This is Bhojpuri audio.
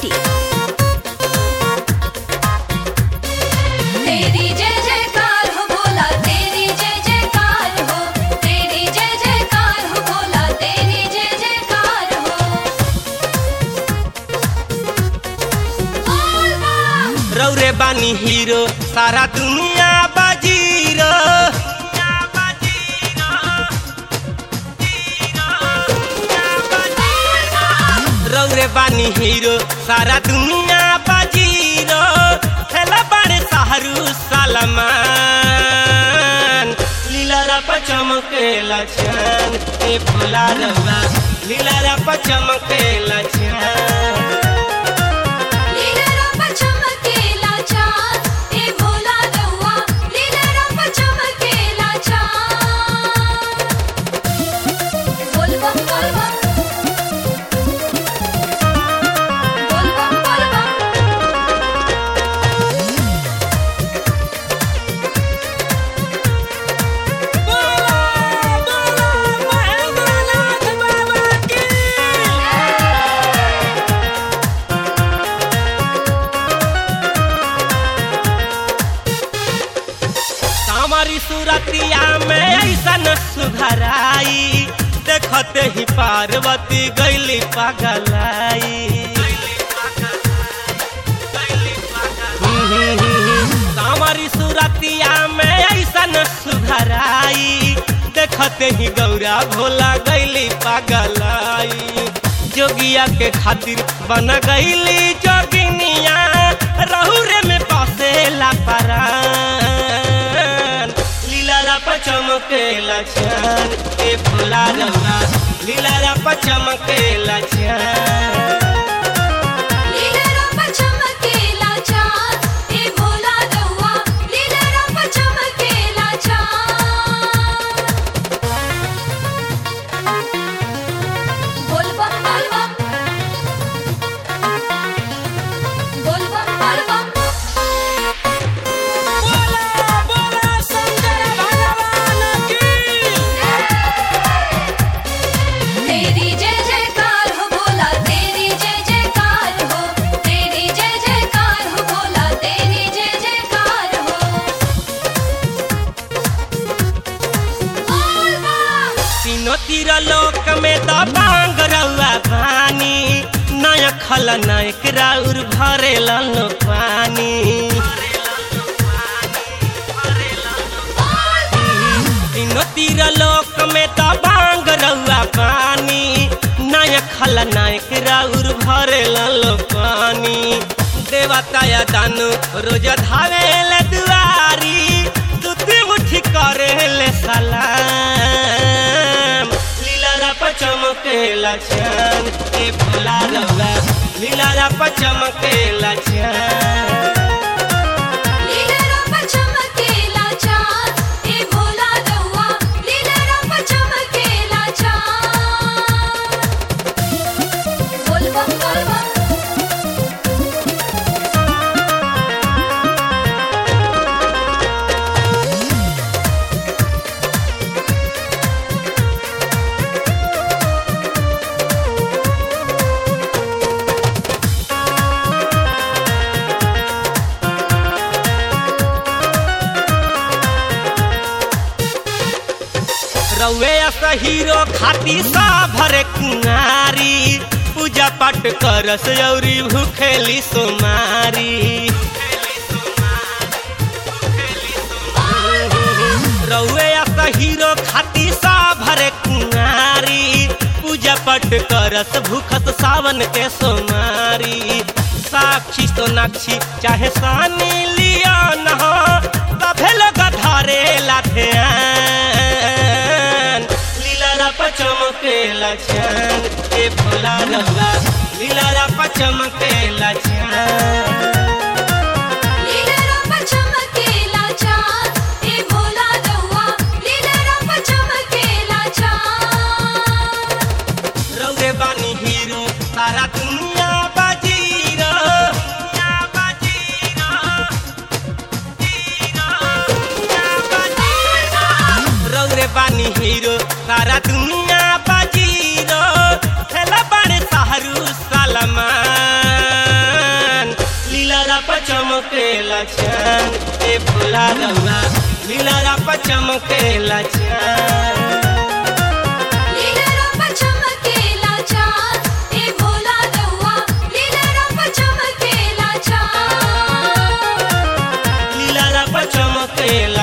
masti तेरी जय जयकार हो भोला तेरी जय जयकार हो तेरी जय जयकार हो भोला तेरी जय जयकार हो बोल बम रौरे बानी हीरो सारा दुनिया बाजीरो रौरे बानी हीरो सारा दुनिया बाजीरो खेला बड़े साहरू सलमान लीला रप चमकेला छान ए भोला रवा लीला रप चमकेला छान लीला रंग चमकेला चांद ए भोला दौआ लीला रंग चमकेला चांद बोल बम बोल बम बोल बम बोल बम हमारी सूरतिया में ऐसन सुघराई देखते ही पार्वती गैली पगलाई हमारी सूरतिया में ऐसन सुघराई देखते ही गौरा भोला गैली पगलाई जोगिया के खातिर बन गईली जोगिनिया रहुरे में बसेला परान लीला रप चमकेला छान ए भोला रवा लीला रप चमकेला छान लीला रंग चमकेला चांद ए भोला दौआ लीला रंग चमकेला चांद बोल बम बोल बम बोल बम बोल बम तेरी जय जयकार हो भोला तेरी जय जयकार हो तेरी जय जयकार हो भोला तेरी जय जयकार हो बोल बम तीनों तीर लोक में तो बांग रउआ पानी नय खल नायक राउर भरे लो पानी तीनों तीर लोक में तो बांग रउआ पानी नय खल नायक राउर भरे लो पानी देवता या दानु रोज धावे ले दुआरी दूती उठी करे ले सलाम लीला रप चमकेला छान ए भोला रवा लीला रप चमकेला छान लीला रंग चमकेला चांद ए भोला दौआ लीला रंग चमकेला चांद बोल बम बोल बम रउए अस हीरो खाती सा भरे कुंवारी पूजा पाठ करस औरी भूखेली सोमारी रउए अस हीरो खाती सा भरे कुंवारी पूजा पाठ करस भूखत सावन के सोमारी साक्षी सोनाक्षी चाहे सानी लिया न हो तभे लोग धरे लाठियान लीला रप चमकेला छान ए भोला रवा लीला रप चमकेला छान लीला रंग चमकेला चांद ए भोला दौआ लीला रंग चमकेला चांद रौरे बानी हीरो सारा दुनिया बाजीरो दुनिया बाजीरो रौरे बानी हीरो सारा दुनिया बाजीरो खेला बड़े साहरू सलमान चमकेला चान ए भोला रउआ लीला पर चमकेला चान लीला पर चमकेला चाँद ए भोला दउआ लीला पर चमकेला चाँद लीला पर चमकेला